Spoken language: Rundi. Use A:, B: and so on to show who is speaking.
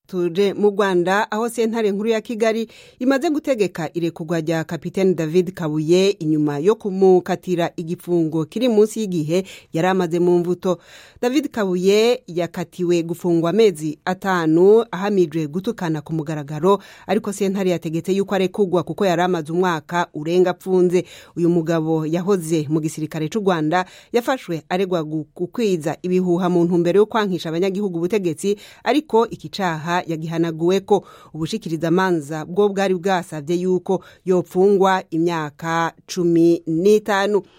A: tuje mu rwanda aho sentare nkuru ya kigali imaze gutegeka irekurwa rya kapitene david kabuye inyuma yo kumukatira igifungo kiri munsi y'igihe yari amaze mu mvuto david kabuye yakatiwe gufungwa amezi atanu ahamijwe gutukana ku mugaragaro ariko sentare yategetse yuko arekurwa kuko yari amaze umwaka urenga apfunze uyu mugabo yahoze mu gisirikare cy'u rwanda yafashwe aregwa gukwiza ibihuha mu ntumbero yo kwankisha abanyagihugu ubutegetsi ariko iki caha yagihanaguwe ko ubushikirizamanza bwo bwari bwasabye yuko yopfungwa imyaka cumi n'itanu